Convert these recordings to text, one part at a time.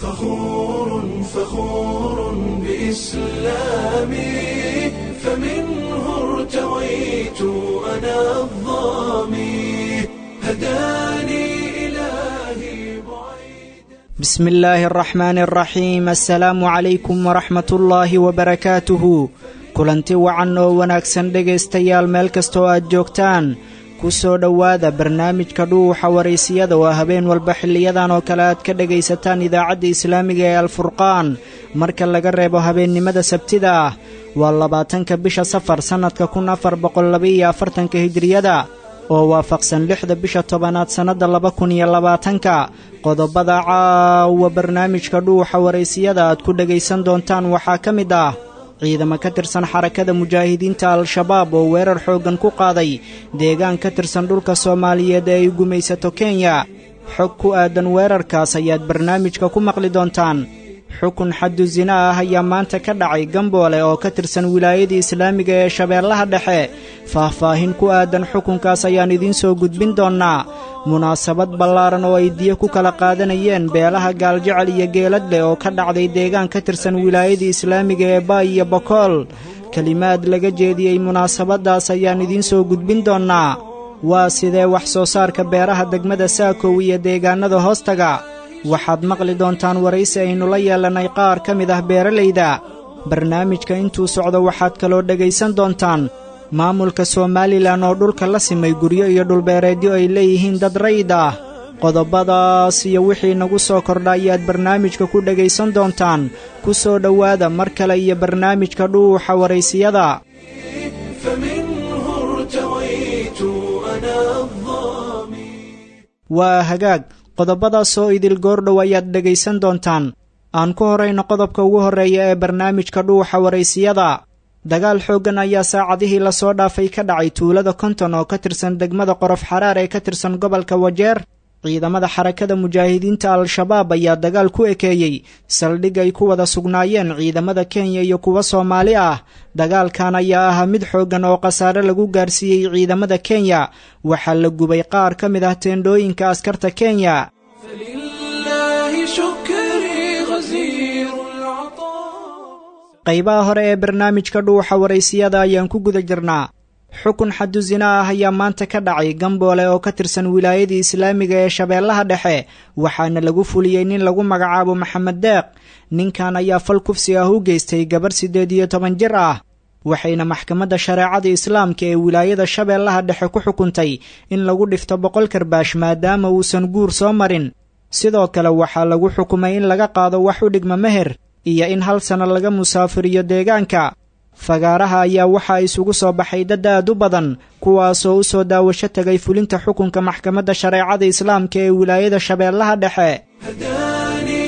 فخور فخور بإسلامي فمنه ارتويت أنا الظامي هداني إلهي بعيد بسم الله الرحمن الرحيم assalaamu calaykum waraxmat ullaahi wabarakaatuhu kulanti wacan oo wanaagsan dhegaystayaal meel kasta oo aad joogtaan ku soo dhowaada barnaamijka dhuuxa waraysiyada oo habeen walba xiliyadan oo kale aad ka dhegaysataan idaacadda islaamiga ee alfurqaan marka laga reebo habeennimada sabtida ah waa labaatanka bisha safar sannadka kun afar boqollabaiyo afartanka hijiriyada oo waafaqsan lixda bisha tobanaad sannadda laba kun iyo labaatanka qodobada caawa barnaamijka dhuuxa waraysiyada aad ku dhegaysan doontaan waxaa ka mid ah ciidamo ka tirsan xarakada mujaahidiinta al-shabaab oo weerar xooggan ku qaaday deegaan ka tirsan dhulka soomaaliyeed ee ay gumaysato kenya xog ku aadan weerarkaas ayaad barnaamijka ku maqli doontaan xukun xaddu sina ah ayaa maanta ka dhacay gamboole oo ka tirsan wilaayadii islaamiga ee shabeellaha dhexe faahfaahin ku aadan xukunkaas ayaan idiin soo gudbin doonnaa munaasabad ballaaran oo ay diyo ku kala qaadanayeen beelaha gaaljecel iyo geeladleh oo ka dhacday deegaan ka tirsan wilaayadii islaamiga ee baay iyo bokool kelimaad laga jeediyey munaasabaddaas ayaan idiin soo gudbin doonnaa waa sidee wax soo saarka beeraha degmada saakow iyo deegaannada hoostaga waxaad maqli doontaan waraysi aynu la yeelannay qaar ka mid ah beeralayda barnaamijka intuu socdo waxaad kaloo dhegaysan doontaan maamulka somalilan oo dhulka la simay guryo iyo dhulbeereedyo ay leeyihiin dad rayid ah qodobadaas iyo wixii nagu soo kordha ayaad barnaamijka ku dhegaysan doontaan ku soo dhowaada mar kale iyo barnaamijka dhuuxa waraysiyada فمنه ارتويت أنا الظامي waa hagaag qodobadaas oo idil goordhow ayaad dhegaysan doontaan aan ku horayno qodobka ugu horreeya ee barnaamijka dhuuxa waraysiyada dagaal xooggan ayaa saacadihii lasoo dhaafay ka dhacay tuulada konton oo ka tirsan degmada qorof xaraar ee ka tirsan gobolka wajeer ciidamada xarakada mujaahidiinta al-shabaab ayaa dagaal ku ekeeyey saldhig ay ku wada sugnaayeen ciidamada kenya iyo kuwa soomaali ah dagaalkan ayaa ahaa mid xooggan oo khasaare lagu gaarsiiyey ciidamada kenya waxaa la gubay qaar ka mid ah teendhooyinka askarta kenya فلله شكري غزير العطاء qaybaha hore ee barnaamijka dhuuxa waraysiyada ayaan ku guda jirnaa xukun xaddu sina ah ayaa maanta ka dhacay gamboole oo ka tirsan wilaayadii islaamiga ee shabeellaha dhexe waxaana lagu fuliyey nin lagu magacaabo maxamed deeq ninkan ayaa fal kufsi ah u geystay gabarh siddeed iyo toban jir ah waxayna maxkamadda shareecada islaamka ee wilaayada shabeellaha dhexe ku xukuntay in lagu dhifto boqol karbaash maadaama uusan guur soo marin sidoo kale waxaa lagu xukumay in laga qaado wax u dhigma meher iyo in hal sanno laga musaafiriyo deegaanka fagaaraha ayaa waxaa isugu soo baxay dad aad u badan kuwaasoo u soo daawasho tegay fulinta xukunka maxkamadda shareecada islaamka ee wilaayada shabeellaha dhexe هداني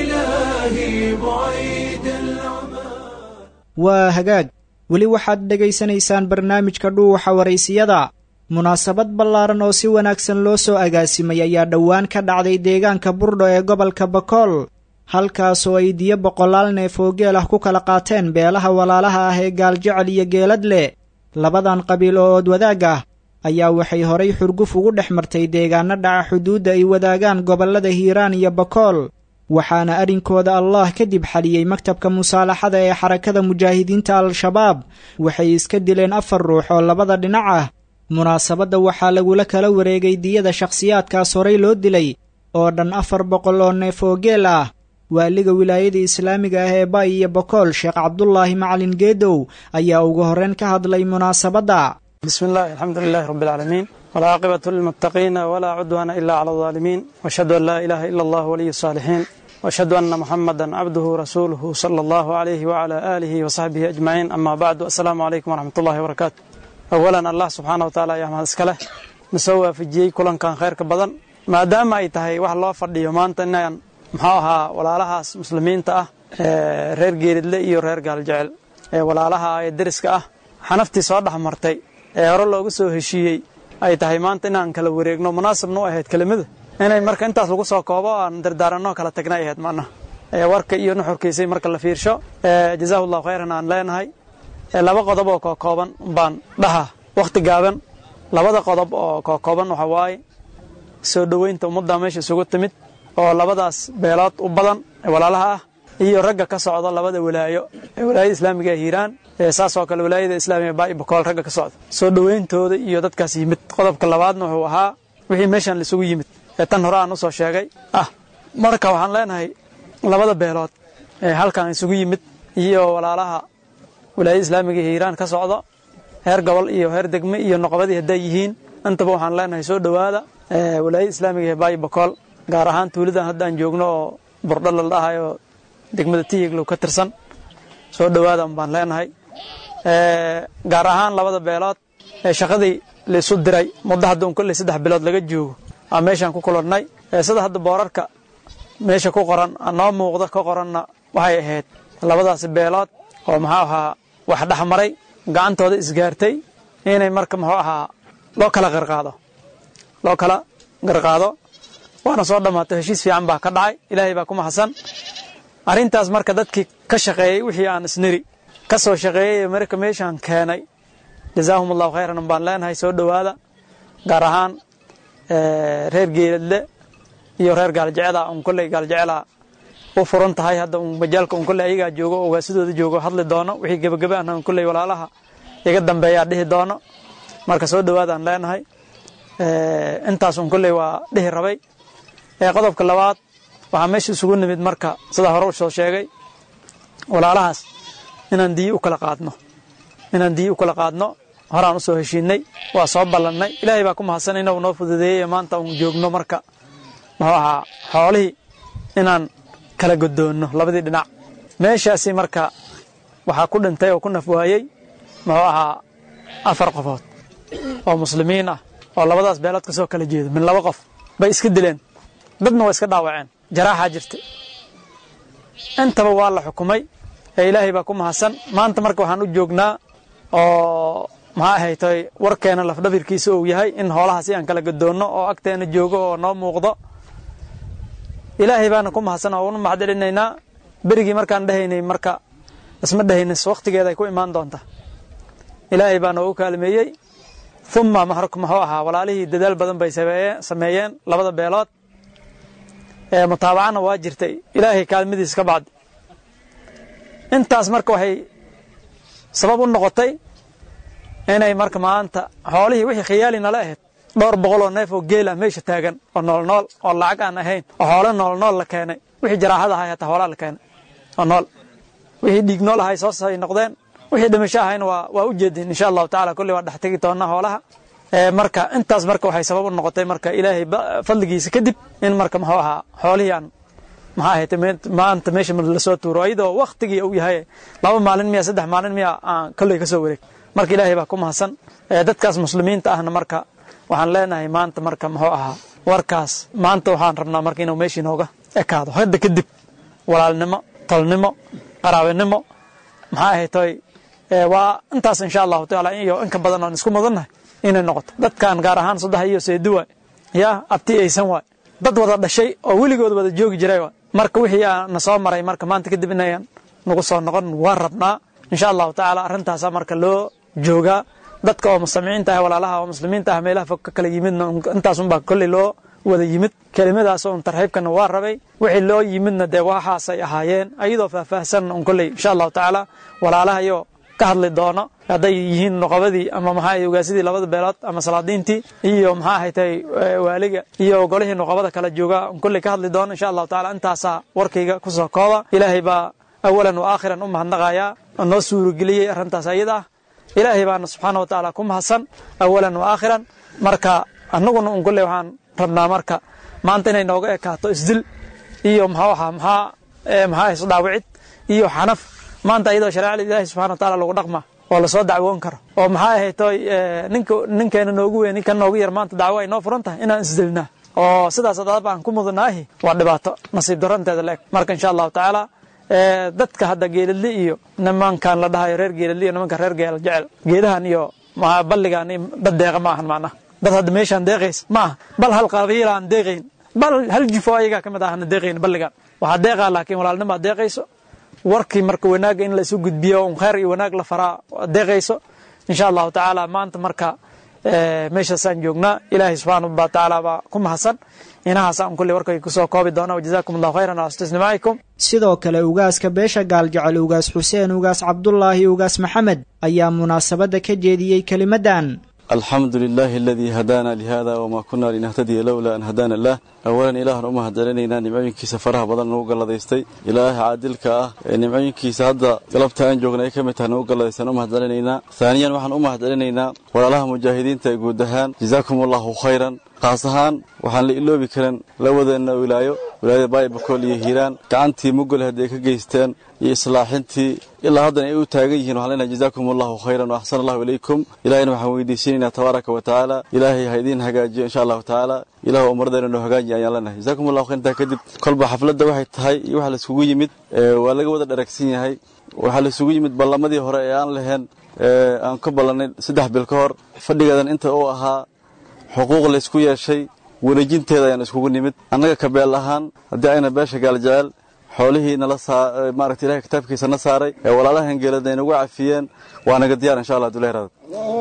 إلهي بعيد العمى waa hagaag weli waxaad dhegaysanaysaan barnaamijka dhuuxa waraysiyada munaasabad ballaaran oo si wanaagsan loo soo agaasimay ayaa dhowaan ka dhacday deegaanka burdho ee gobolka bakool halkaasoo ay diyo boqolaal neef oo geel ah ku kala qaateen beelaha walaalaha ah ee gaaljecel iyo geeladle labadan qabiil oo ood wadaag ah ayaa waxay horay xurguf ugu dhex martay deegaano dhaca xuduudda ay wadaagaan gobollada hiiraan iyo bakool waxaana arrinkooda allah kadib xaliyey maktabka musaalaxada ee xarakada mujaahidiinta al-shabaab waxay iska dileen afar ruux oo labada dhinac ah munaasabadda waxaa lagula kala wareegay diyada shakhsiyaadkaas horay loo dilay oo dhan afar boqol oo neef oo geel ah waaliga wilaayada islaamiga ah ee baay iyo bokool sheekh cabdulaahi macalin geedow ayaa ugu horreyn ka hadlay munaasabadda بسم الله الحمد لله رب العالمين والعاقبة للمتقين ولا عدوان إلا على الظالمين وأشهد أن لا إله إلا الله ولي الصالحين وأشهد أن محمدا عبده ورسوله صلى الله عليه وعلى آله وصحبه أجمعين أما بعد السلام عليكم ورحمة الله وبركاته أولا الله سبحانه وتعالى يا مهد اسكاله نسوى في جي كلن كان خير كبدن ما دام أي تهي wax loo fadhiyo maanta inaan muxuu ahaa walaalahaas muslimiinta ah ee reer geeridle iyo reer gaaljecel ee walaalaha ee deriska ah xanaftii soo dhex martay ee hore loogu soo heshiiyey ay tahay maanta inaan kala wareegno munaasabna u ahayd kelimada inay marka intaas lagu soo koobo aan dardaaranno kala tagna ay ahayd macnaha ee warka iyo nuxurkiisay marka la fiirsho ee jazaahu allahu khayran aan leenahay ee laba qodob oo kookooban baan dhaha wakhti gaaban labada qodob oo kookooban waxa waaye soo dhoweynta ummadda meesha isugu timid oo labadaas beelood u badan ee walaalaha ah iyo ragga ka socda labada walaayo ee walaayada islaamiga ee hiiraan saasoo kale walaayada islaamiga baa'i bakool ragga ka socda soo dhowayntooda iyo dadkaas yimid qodobka labaadna wuxuu ahaa wixii meeshan laisugu yimid ee tan hore aan usoo sheegay ah marka waxaan leenahay labada beelood ee halkan isugu yimid iyo walaalaha walaayada islaamiga ee hiiraan ka socda heer gobol iyo heer degme iyo noqobadii hadday yihiin intaba waxaan leenahay soo dhowaada walaayada islaamiga ee baayi bakool gaar ahaan tuulidan haddaan joogno oo burdho la dhahayo degmada tiyiglow ka tirsan soo dhowaada baan leenahay gaar ahaan labada beelood ee shaqadii laisu diray muddo hadda un kolley saddex bilood laga joogo aa meeshaan ku kulannay sida hadda boorarka meesha ku qoran noo muuqda ka qoranna waxay ahayd labadaasi beelood oo muxuu ahaa wax dhexmaray gacantooda isgaartay inay marka muxuu ahaa loo kala qarqaado loo kala qarqaado waana soo dhammaatay heshiis fiican baa ka dhacay ilaahay baa ku mahadsan arrintaas marka dadkii ka shaqeeyey wixii aan isniri ka soo shaqeeyey marka meeshaan keenay jazaahum allahu khayran baan leenahay soo dhowaada gaar ahaan reer geeladle iyo reer gaaljecela un kolley gaaljecela u furan tahay hadda un majaalka un kolley ayagaa joogo oo waasidooda joogo hadli doono wixii gebagebe ahna un kolley walaalaha iga dambeeyaa dhihi doono marka soo dhowaadaan leenahay intaas un kolley waa dhihi rabay qodobka labaad waxaa meesha isugu nimid marka sidaa hore u soo sheegay walaalahaas inaan diyi u kala qaadno inaan diyi u kala qaadno horaan usoo heshiinay waa soo ballannay ilaahay baa ku mahadsan inuu noo fududeeyey maanta uun joogno marka muxuu ahaa xoolihii inaan kala godoonno labadii dhinac meeshaasi marka waxaa ku dhintay oo ku naf waayey muxuu ahaa afar qofood oo muslimiin ah oo labadaas beelood ka soo kala jeedo min laba qof bay iska dileen dadna waa iska dhaawaceen jaraaxaa jirta intaba waa la xukumay ee ilaahay baa ku mahadsan maanta marka waxaan u joognaa oo maxaa ahaytay warkeena lafdhabirkiisa uu yahay in hoolaha si aan kala gadoonno oo agteena joogo oo noo muuqdo ilaahay baana ku mahadsan oo unu mahadcelinaynaa berigii markaan dhehaynay marka isma dhehaynis wakhtigeeda ay ku imaan doonta ilaahay baa noogu kaalmeeyey uma maxruk muxuu ahaa walaalihii dadaal badan bay sameeyeen labada beelood ee mutaabacana waa jirtay ilaahay kaalmadiis ka bacdi intaas marka waxay sabab u noqotay inay marka maanta xoolihii wixii khiyaali nala ahayd dhowr boqol oo neef oo geelah meesha taagan oo nool nool oo lacag aan ahayn oo xoolo nool nool la keenay wixii jaraaxada ahay hataa hoolaa la keenay oo nool wixii dhiig nool ahay soos ay noqdeen wixii dhimasho ahayna waa waa u jeedin insha allahu tacala kulli waa dhex tegi doonaa hoolaha marka intaas marka waxay sabab u noqotay marka ilaahay fadligiisa kadib in marka muxuu ahaa xoolihii aan maxaa ahayd maanta meesha lasoo tuuro iyadoo waktigii uu yahay laba maalin miya saddex maalin miya aan kolley ka soo wareeg marka ilaahay baa ku mahadsan dadkaas muslimiinta ahna marka waxaan leenahay maanta marka muxuu ahaa warkaas maanta waxaan rabnaa marka inuu meeshii nooga ekaado hadda kadib walaalnimo tolnimo qaraabinimo maxaa ahaytoy waa intaas insha allahu tacaala iyo inka badan oon isku mudannahay inay noqoto dadkan gaar ahaan saddex iyo seedi waay yaa abti aysan waay dad wada dhashay oo weligood wada joogi jiray waay marka wixii na soo maray marka maanta kadib inayan nagu soo noqon waan rabnaa insha allahu tacaala arrintaasaa marka loo joogaa dadka oo mustamiiciinta ah walaalaha oo muslimiinta ah meelaha fog ka kala yimidna intaasunbaa kolley loo wada yimid kelimadaas un tarxiibkana waa rabay wixii loo yimidna dee waxaasay ahaayeen ayadoo faahfaahsan un kolley insha allahu tacaala walaalahayo ka hadli doono hadday yihiin noqobadii ama maxaa ogaasidii labada beelood ama salaadiintii iyo maxaa ahaytay waaliga iyo golihii noqobada kala jooga un kolley ka hadli doono insha allahu tacaala intaasaa warkayga kusoo kooba ilaahay baa awalan wa aakhiran u mahadnaqayaa oo noo suurageliyey arrintaas ayada ah ilaahay baana subxaana wa tacaala ku mahadsan awalan wa aakhiran marka annaguna un kolley waxaan rabnaa marka maanta inay nooga ekaato isdil iyo muxuu ahaa maxaa maxaa isdhaawicid iyo xanaf maanta ayadoo shareecada ilaahi subxana wa taala lagu dhaqma oo lasoo dacwoon karo oo maxaa ahaytoy ninka ninkeena noogu weyn ninkan noogu yar maanta dacwo ay noo furan tahay inaan isdilnaa oo sidaas adaba aan ku mudanaahi waa dhibaato nasiib daranteeda la eg marka insha allahu tacaala dadka hadda geeladli iyo nimankan la dhahayo reer geeladli iyo nimanka reer geel jecel geedahan iyo balligan dad deeqa ma ahan macnaha dad hadda meeshaan deeqays ma aha bal hal qabiila aan deeqayn bal hal jifo ayagaa ka mid ahana deeqayn balligan waxaa deeqaa laakiin walaalnimaa deeqayso warkii marka wanaagga in laisu gudbiyo un khayr iyo wanaag la faraa deeqayso insha allahu tacaala maanta marka meeshaasaan joognaa ilaahay subxaana wa tacaala baa ku mahadsan inahaasaan kulli warkay kusoo koobi doona wajazaakum allahu khayran ala istisnimaa'ikum sidoo kale ugaaska beesha gaaljecel ugaas xuseen ugaas cabdulaahi ugaas maxamed ayaa munaasabadda ka jeediyey kelimaddan alxamdu lilaahi aladii hadaana lihada wamaa kunna linahtadiya lowlaa an hadaana allah awalan ilaahan u mahadcelinaynaa nimcooyinkiisa faraha badan nagu galladaystay ilaaha caadilka ah ee nimcooyinkiisa hadda galabta aan joogna ay ka mid tahay nagu galladaysan u mahadcelinaynaa haaniyan waxaan u mahadcelinaynaa walaalaha mujaahidiinta ee guud ahaan jazaakum allahu khayran qaas ahaan waxaan la iloobi karin lawadeenna wilaayo wilaayada baayibakool iyo hiiraan gacantii mugol hadday ka geysteen iyo islaaxintii ilaa haddana ay u taagan yihiin waxaan leenahay jazaakum allahu khayran wa axsana allahu ilaykum ilahayna waxaan weydiisanaynaa tabaaraka wa tacaala ilaahay ha idiin hagaajiyo insha allahu tacaala ilahu ummaddeena noo hagaajiya ayaan leenahay jazaakum allahu khayr intaa kadib kolba xafladda waxay tahay iyo waxa laisugu yimid waa laga wada dharagsan yahay waxaa laisugu yimid ballamadii hore ee aan lahayn aan ka ballannay saddex bil ka hor fadhigeedan inta uu ahaa xuquuq laysku yeeshay wareejinteeda ayaan iskugu nimid annaga kabeel ahaan haddii ayna beesha gaaljecel xoolihii nala maaragta ilahay kitaabkiisa na saaray ee walaalahan geelada ay nagu cafiyeen waa naga diyaar insha allah haduu leeraado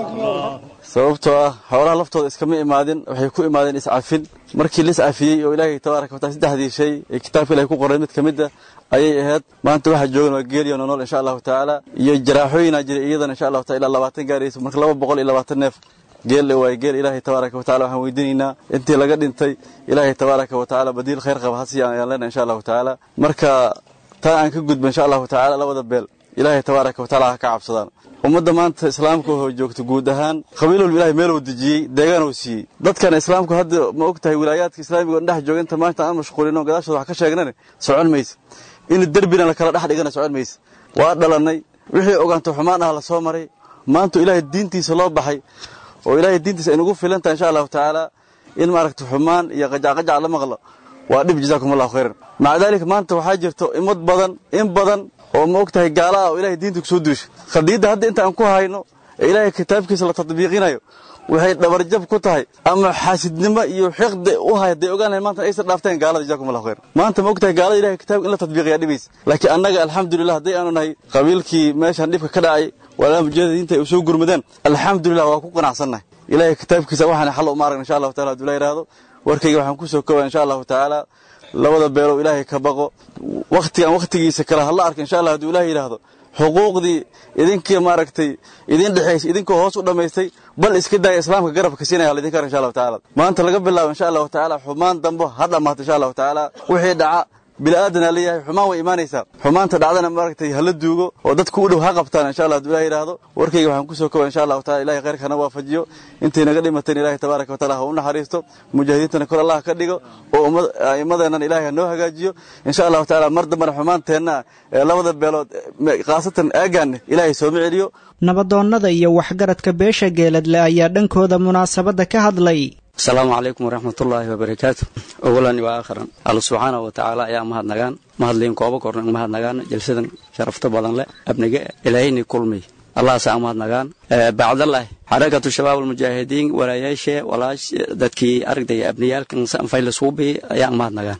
sababtoo ah xoolaha laftooda iskama imaadin waxay ku imaadeen iscafin markii la iscafiyey oo ilaahay tabaaraka wataala saddexdii shay ee kitaabka ilahay ku qoray mid ka mid ah ayay ahayd maanta waxaa joogan waa geeliyo nonool insha allahu tacaala iyo jaraaxooyinaa jiray iyadana insha allahu taala ilaa labaatan gaaraysa marka laba boqol iyo labaatan neef geelle waaye geel ilaahay tabaaraka wa tacala waxaan weydiinaynaa intii laga dhintay ilaahay tabaaraka wa tacaala badiil khayr qaba hasiya ayaan leenahay insha allahu tacaala marka taa aan ka gudbo insha allahu tacaala labada beel ilaahay tabaaraka wa tacala ha ka cabsadaan ummadda maanta islaamka oo joogta guud ahaan qabiil walba ilahay meel uu dejiyey deegaan uu siiyey dadkan islaamku hadda ma og tahay wilaayaadka islaamiga oo dhex jooga inta maanta aan mashquulino gadaashooda wax ka sheegnane socon maysa in derbina la kala dhex dhigana socon maysa waa dhalannay wixii ogaanto xumaan ah la soo maray maanta ilaahay diintiisa loo baxay oo ilaahay diintiisa ay nagu filan tahay insha allahu tacaala in maaragta xumaan iyo qajacqajac la maqlo waa dhib jazaakum allahu khayran maca daalika maanta waxaa jirto imad badan in badan oo ma og tahay gaala ah oo ilahay diinta kusoo duushay khadiidda hadda inta aan ku hayno ee ilaahay kitaabkiisa la tadbiiqinayo waxay dhabarjab ku tahay ama xaasidnimo iyo xiqdi u hay hadday ogaan lahayn maanta aysan dhaafteen gaalada jazakum allahu khayran maanta ma og tahay gaalada ilahay kitaabka in la tadbiiqiyaa dhibaysa laakiin annaga alxamdulillah hadday aanu nahay qabiilkii meeshan dhibka ka dhacay walaalaha mujahidiinta ay u soo gurmadeen alxamdulillah waa ku qanacsannahay ilaahay kitaabkiisa waxaan xal uma aragna insha allahu taala haduu la yidhaahdo warkayga waxaan ku soo koobaya insha allahu tacaala labada beelow ilaahay ka baqo wakhtigan wakhtigiisa kale hala arka insha allah haduu ilahay yidhaahdo xuquuqdii idinkii maaragtay idin dhexaysay idinkoo hoos u dhammaystay bal iska daaya islaamka garabka siinaya laydinka ar insha allahu tacaala maanta laga bilaabo insha allahu tacaala xumaan dambo ha dhammaato insha allahu tacaala wixii dhaca bini'aadanaa leeyahay xumaan way imaanaysaa xumaanta dhacdana maaragtay hala duugo oo dadku u dhow ha qabtaan insha allah haduu ilahay yidhaahdo warkayga waxaan kusoo koba insha allahu taala ilahay khayrka hana waafajiyo intay naga dhimateen ilahay tabaaraka wataala ha u naxariisto mujaahidiintana kor allah ka dhigo oo a'immadeennana ilahay ha noo hagaajiyo insha allahu tacaala mar dambana xumaanteenna ee labada beelood khaasatan aagaanne ilaahay sooma celiyo nabadoonnada iyo waxgaradka beesha geeladle ayaa dhankooda munaasabadda ka hadlay asalaamu calaykum waraxmatullaahi wabarakaatu awalan wa aakhiran alla subxaanahu wa tacaala ayaa mahadnagaan mahadliin kooba kornan mahadnagaan jalsadan sharafta badan leh abnige ilaahayni kulmiy allahaasaa mahadnagaan bacdalah xarakatu shabaab almujaahidiin walaayaashe walaash dadkii aragdaya abniyaalkan sanfaylisuubi ayaan mahadnagaan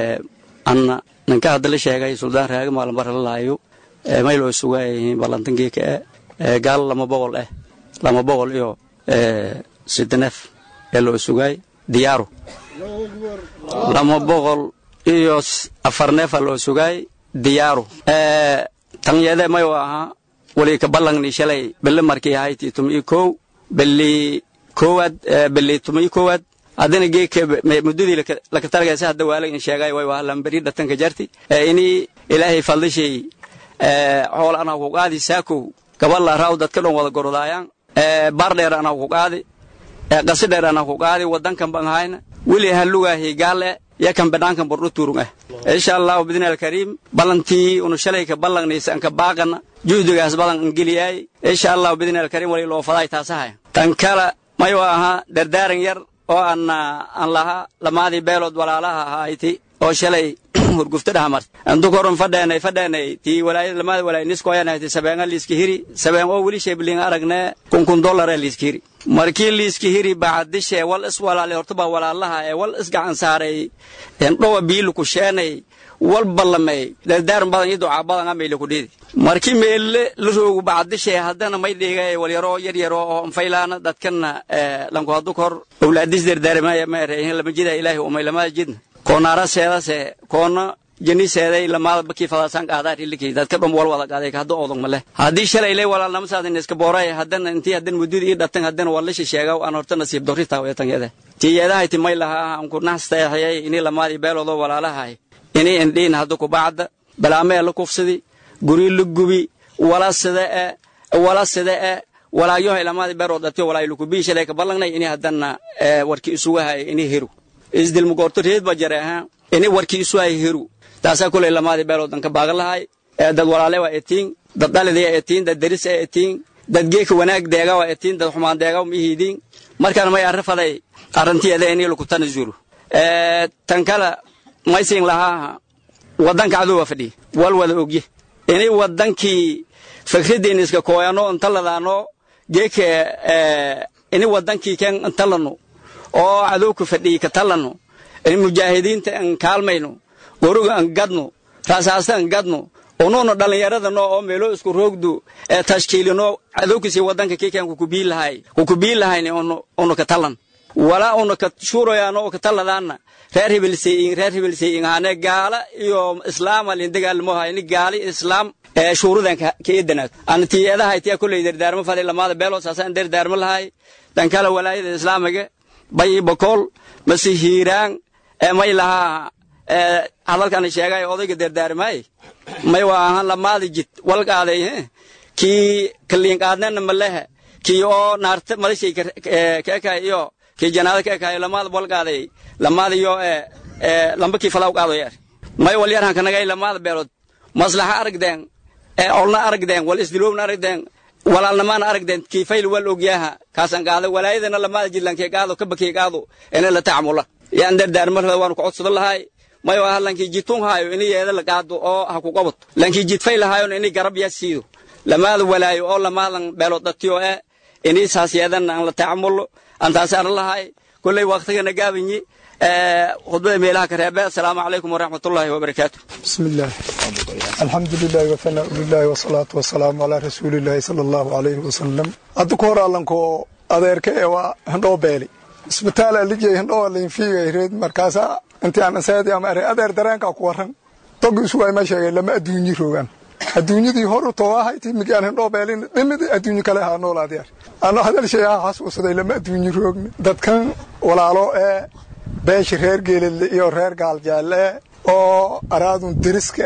anna ninka hadda la sheegay suldaan raagi maalinbaralaayo mayloo sugaayihiin ballantankiika eh gaal lama boqol eh lama boqol iyo sideneef ee loo sugaay diyaaru lama boqol iyo afar neefa loo sugaay diyaaru tanyede mayu ahaa wali ka ballangni shalay belle markii ahayti tumii kow beli koowaad beli tumii koowaad haddana geeka muddadii laka talagaysa hadda waalag in sheegay way waa lamberi dhatanka jarti ini ilaahay faldishay xool anaa ku qaadi saakow gaballa raaw dadka dhan wada gorodaayaan baar dheer anaa ku qaadi qasi dheer anaa ku qaadi wadankan ban hayna weli halugaahi gaale yakan banaankan bordho turung ah insha allahu bidni alkariim ballantii unu shalayka ballangnaysa anka baaqana juhdigaas balan angeliyaay insha allahu bidni alkariim wali loo faday taasahaya tan kale mayu ahaa dardaaran yar oo aan aan lahaa lamaadii beelood walaalaha ahayti oo shalay hurgufta dhahamart antu koron fadheenay fadheenay tii walaayad lamaada walaay nisko ayaan haytay sabeenga liiska hiri sabeen oo weli sheebliin aragne kun kun dollar ee liiska hiri markii liiska hiri bacdishe wal is walaale horta baa walaalaha ee wal is gacan saaray dhowa biilu ku sheenay walba lamey dardaaran badan iyo ducaa badan amayla ku dheedi markii meelle la roogu bacdishe haddana may dhigay walyaro yar yaro oo anfaylaana dadkana lanku haddu kor owlaadis dardaarmaya ma ereehin lama jida ilaahi umaylamada jidna koonaara seedase koona janiseeday lamaada bakii fadaasan qaadaa rilikii dadka dhum wal wada qaaday hadda oodog male haddii shalay lay walaalnama saadan iska booray haddana intii haddana mudud ii dhatan haddana waa la shisheega aan horta nasiib dorri taaweetanyada tiyeedahay timay lahaa aan ku naxsteexiyay inii lamaadii beeloodo walaalahay inii indhiin hadda ku bacda balaamee la kufsidi guri la gubi wala sida e wala sida e walaayohay lamaadii beerood dhatiyo walaayilukubii shalay ka ballangnay inii haddana warkii isugu hayay inii heru isdilmugoorto reed ba jare ahaa inii warkii isu hayay heru taasaa kuley lamaadii beeloodan ka baagan lahay dad walaale waa etiin dad dhalidii etiin dad deris ee etiin dad geeka wanaag deega waa etiin dad xumaan deega mihiidiin markaan may arrifaday arrintiyeeda inii lukutana zuru tan kale maysiin lahaaha waddanka cadowa fadhiya wal wada ogye inay waddankii fikraddeena iska kooyano intaladaano geeka ini waddankii ken intalano oo cadowka fadhiya ka talano in mujaahidiinta an kaalmayno goruga an gadno raasaasta an gadno unuuna dhallinyaradano oo meelo isku roogdu ee tashkiilino cadowkisii waddanka kiikan kukubii lahay kukubii lahayni unu ka talan walaa una ka shuurayaano oo ka taladaana reer hebelseeyin reer hebelseeyin haane gaala iyo islaama lindagaalmoha ini gaali islaam ee shuuradan ka edanaad ana tiyeedahay tiya kulley dardaarmo fadhi lamaada beeloo saasaan dardaarmo lahay dan kale walaayada islaamiga bayi bakool masi hiiraan ee may lahaa hadalkan sheegay odayga dardaarmaay may waa ahaan lamaada jid walqaaday kii kaliinqaadnana malehe kii oo naarta madashay keekay iyo kii janaada keekay lamaada walqaaday lamaada iyo lamba kii falaw qaado yar may walyarhan kanagay lamaada beelood maslaxa aragdeen ee olna aragdeen wal isdiloobna aragdeen walaalnamaana aragdeen kii fayl wal ogyaha kaasan qaada walaayadana lamaada jidlankee qaado kabakii qaado ina la tacmula yaan dardaarmarada waanu ku codsadan lahay mayo aha lankii jidtun haayo ini yeeda la qaado oo ha ku qabato lankii jidfay lahaayon ini garab yaa siido lamaada walaayo oo lamaadan beelood dhatiyo e ini saas yeedan aan la tacamulo aan taasi aran lahay kulley waqtigana gaabanyi khudbada meelaha ka reebe asalaamu calaykum waraxmatullaahi wabarakaatu بسم الله الحمد لله وثناء لله والصلاة والسلام على رسول الله صلى الله عليه وسلم أدوك هورا لنكو أديرك إيوا هندو بيلي isbitaal alijay hindhoo linfiiga reed markaasa intii aan asaadi ama are adeer dareenka ku waran togi isu ay ma sheegay lama adduunyi roogan adduunyadii horu tooahayti migaan hindhoo beelin dhimid adduunyo kale ahaa noolaadiyar ano hadal shay aha xasuusaday lama adduunyi roogni dadkan walaalo ee beesha reer geelidle iyo reer gaaljaalle oo araadun deriska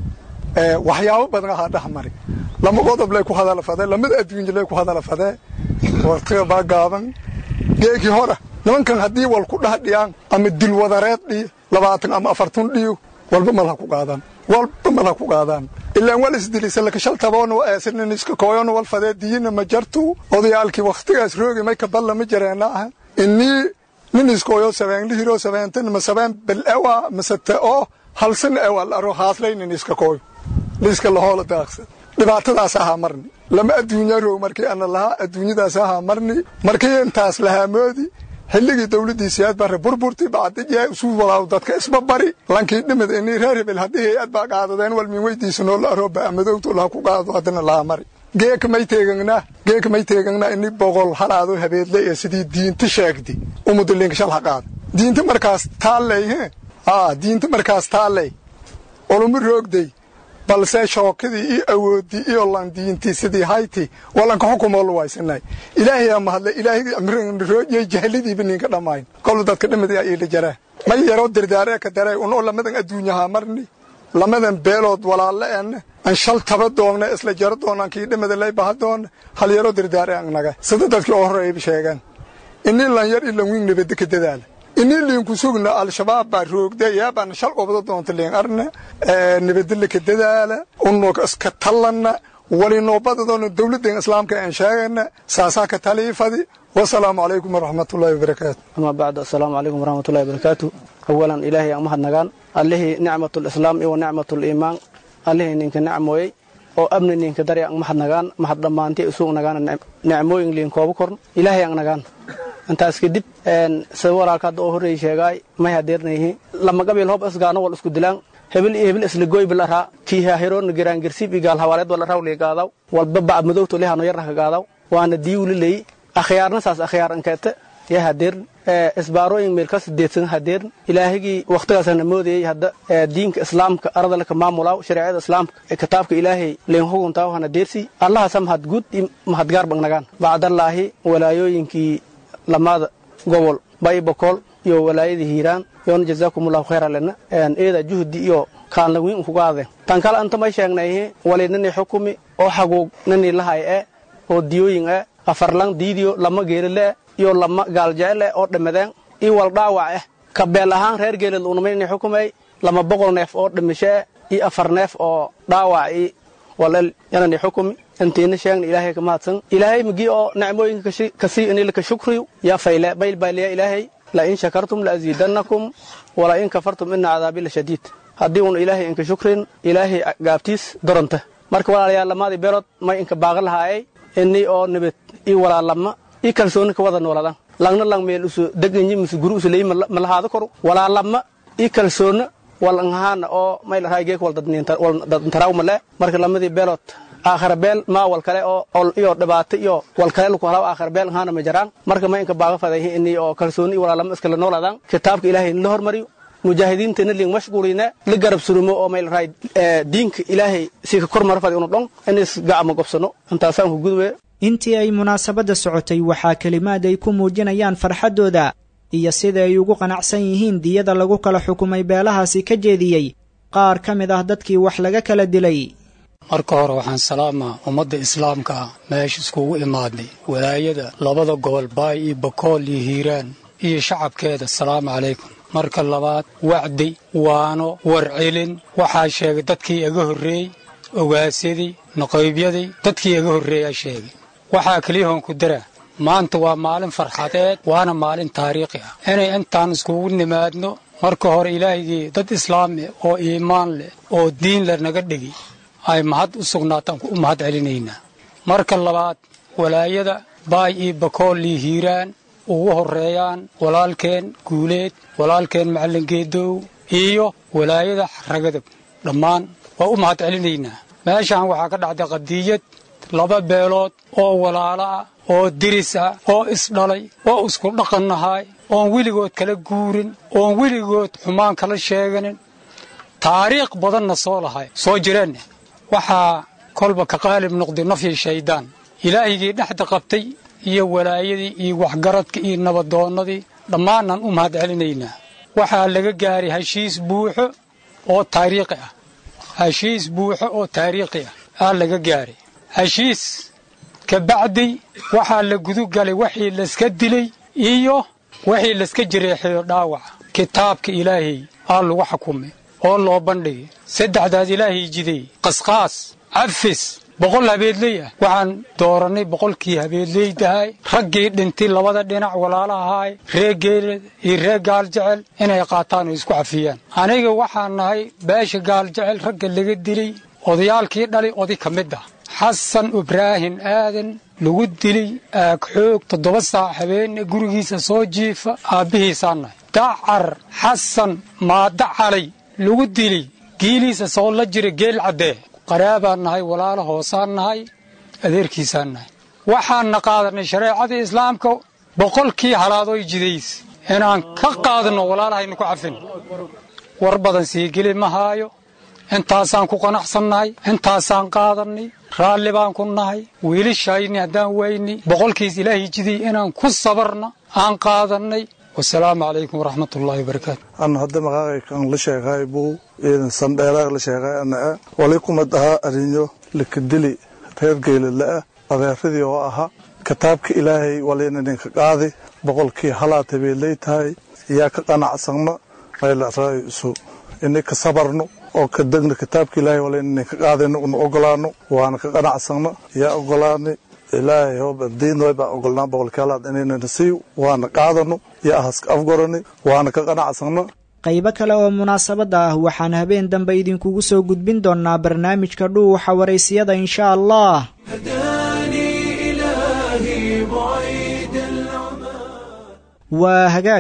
eh waxyaabo badan ahaa dhex mari lama qodob lay ku hadala fadee lamada adduunyo lay ku hadala fadee waqtiga baa gaaban geekii hora nimankan haddii wal ku dhah dhiyaan ama dilwadareed dhiyo labaatan ama afartun dhiyo walba malha ku qaadaan walba malha ku qaadaan ilaan wal isdilisa lakashal taboona eesinin iska kooyona wal fadee diyina ma jartu odayaalkii wakhtigaas roogi may ka balla ma jareena ah inii nin iskooyo sabeen lihiro sabeenten ma sabeen bel ewa masate oo halsan ewa laro haaslaynin iska kooyo liiska lahoola daaqsan dhibaatadaas ahaa marni lama adduunya roog markii ana lahaa adduunyadaas ahaa marni markii intaas lahaa moodi xilligii dawladdiisiyaad bare burburti bacdijee isu walaaw dadka isba bari lankii dhimid inii reer hebel haddii hay-ad baa qaadadeen walmin weydiisanoo la arooba amadowtu laha ku qaado haddana lahaa mari geeka may teegangnaa geeka may teegangnaa ini boqol halaado habeedle ee sidii diinta sheegdi umudilinka shal ha qaada diinta markaas taalley he aa diinta markaas taalley oluma roogday balse shookadii iyo awoodii iyo landiintii sidii hayti walanka xukumoo lu waysanay ilaahayaa mahadle ilaahay jahlidiiba ninka dhammayn kolu dadka dhimadayaa iila jaraa may yaroo dardaaree ka daree unoo lamadan adduunyahaa marni lamadan beelood walaalle en an shal taba doonna isla jaro doonaan kii dhimada lay baha doonna hal yaroo dardaare an naga sida dadkii oo horreeyba sheegaan inii lan yar ilan wiin nabadda ka dadaala inii liinku sugna al-shabaab baa roogda yaabaan shal qobdo doonta liin arna nabadilla ka dadaala unoo iska tallanna walinoobadadoona dawladdan islaamka aan sheegana saasaa ka taliifadi wasalaamu calaykum waraxmatullaahi wabarakaatu ama bacd assalaamu calaykum waraxmatullahi wabarakaatu awalan ilaahay aan mahadnagaan allihii nicmatulislaam iyo nicmatuliimaan allihii ninka nacmooyey oo amni ninka dari ang mahadnagaan mahad dhammaantii isugu nagaan nicmooyin liin kooba korn ilaahay ang nagaan intaas kadib sida walaalka hadda oo horreey sheegaay may hadeernayhi lama qabiil hob isgaano wal isku dilaan hebel iyo hebel isla goy bilaraa kiiha heroona garaangarsib iyo gaal hawaaleed wala rawli gaadaw walba bacad madowto lehano yarna ka gaadaw waana diiwli leey akhyaarna saas akhyaar ankeete ya hadeer isbaarooyin meelkas deedsan hadeer ilaahigii wakhtigaasana moodayay hadda diinka islaamka arada laka maamulaaw shareecada islaamka kitaabka ilaahay leen huguntaa hana deersi allahasa mahad guud iyo mahadgaar bagnagaan bacdallaahi walaayooyinkii lamaada gobol bay bokool iyo walaayadii hiiraan yoona jazaakumullahu khayra lena eeda juhdi iyo kaanlawiin kugaade tan kale anta may sheegnayhi wali nani xukumi oo xaguug nani lahay e oo diyooyin e afarlan diidiyo lama geelile iyo lama gaaljecele oo dhamadeen iyo wal dhaawac eh ka beel ahaan reer geelid unamayni xukumay lama boqol neef oo dhimashee iyo afar neef oo dhaawac i walel yanani xukumi intiina sheegna ilaahay ka mahadsan ilaahay migi oo nicmooyinka kasii inilaka shukriyu yaa fayle mayl baaliya ilaahay la in shakartum la aziidannakum wala in kafartum ina cadaabi la shadiid haddii uun ilaahay inka shukrin ilaahay gaabtiis doronta marka walaalayaal lamaadii beelood may inka baaqa lahaayay ini oo nabad ii walaalama ii kalsooni ka wada nooladan langna lang meel usu deganyi mise guri usu leeyi ma lahaado koro walaalama ii kalsoona walanhaana oo may lahaay geek wal dadntaraw male marka lamadii beelood aakhara beel maa wal kale oo ol iyo dhibaato iyo wal kale laku halaw aakhara beel ahaana ma jaraan marka ma inka baaga fadayhi ini oo kalsooni iyo walaalama iskala nooladan kitaabka ilaahay la hormariyo mujaahidiintana liin mashquuline la garab surumo oo mayl raay diinka ilaahay si ka kor marfadi unu dhon inis gacma gobsano intaasaan ku gudwe intii ay munaasabadda socotay waxaa kelimaad ay ku muujinayaan farxaddooda iyo sida ay ugu qanacsan yihiin diyada lagu kala xukumay beelahaasi ka jeediyey qaar ka mid ah dadkii wax laga kala dilay marka hore waxaan salaamaa ummadda islaamka ah meesha iskugu imaadnay walaayada labada gobol baay iyo bakool iyo hiiraan iyo shacabkeeda asalaamu calaykum marka labaad wacdi waano warcelin waxaa sheegay dadkii iga horreeyey ogaasyadii naqaybyadii dadkii iga horreeyaa sheegay waxaa keliyahoon ku daraa maanta waa maalin farxadeed waana maalin taariikhi ah inay intaan iskugu nimaadno marka hore ilaahigii dad islaami oo iimaan leh oo diin leh naga dhigi ay mahad u sugnaataan u mahad celinaynaa marka labaad walaayada baay iyo bakool iyo hiiraan ugu horreeyaan walaalkeen guuleed walaalkeen macallin geedow iyo walaayada ragadab dhammaan waa u mahad celinaynaa meeshaan waxaa ka dhacday qadiyad laba beelood oo walaalo ah oo diris ah oo isdhalay oo isku dhaqannahay oon weligood kala guurin oon weligood xumaan kala sheeganin taariikh badanna soo lahay soo jireenna waxaa kolba ka qaalib noqday nafyi shayddaan ilaahigii dhexda qabtay iyo walaayadii iyo waxgaradka iyo nabadoonnadii dhammaanaan u mahad celinaynaa waxaa laga gaaray heshiis buuxo oo taariikhi ah heshiis buuxo oo taariikhi ah aa laga gaaray heshiis ka bacdi waxaa la gudugalay wixii layska dilay iyo wixii layska jireexeeyo dhaawaca kitaabka ilaahay aa lagu xukumay oo loo bandhigay saddexdaas ilaahay jiday qasqaas cafis boqol habeedley ah waxaan doorannay boqolkii habeedleydahay raggii dhintay labada dhinac walaalahaay ree geeled iyo ree gaaljecel inay qaataan oo isku cafiyaan aniga waxaan nahay beesha gaaljecel ragga laga dilay odayaalkii dhalay oday ka mid ah xasan ibraahin aadan lagu dilay aagxoog toddoba saac habeenne gurigiisa soo jiifa aabbihiisaan nahay dacar xasan maada calay lagu dilay giiliisa soo la jira geel caddee qaraabaan nahay walaalo hoosaan nahay adeerkiisaan nahay waxaanna qaadanay shareecadii islaamka boqolkii halaadooy jidays inaan ka qaadanno walaalahayna ku cafin war badan sii geli ma haayo intaasaan ku qanacsannahay intaasaan qaadannay raalli baan ku nahay wiilishayni haddaan wayni boqolkiis ilaahay jiday inaan ku sabarna aan qaadannay wasalaamu calaykum waraxmat ullaahi wabarakaatu ana hadda maqaaqaykan la sheegay buu sandheeraag la sheegay ana ah wali kumad ahaa arinyo likadili reer geelidla-ah adeeradii oo ahaa kitaabka ilaahay walina ninka qaadi boqolkii halaad habeelay tahay yaa ka qanacsanno maylaraisu ini ka sabarno oo ka degno kitaabka ilaahay walina ninka qaadino una ogolaano waana ka qanacsanno yaa ogolaanay ilaahay hobadiinnoy baa ogolnaa boqolkii halaad inaynana siiy waana qaadano yaa ahaska afgorani waana ka qanacsanno qaybo kale oo munaasabadda ah waxaan habeen dambe idinkugu soo gudbin doonnaa barnaamijka dhuuxa waraysiyada insha allah waa hagaag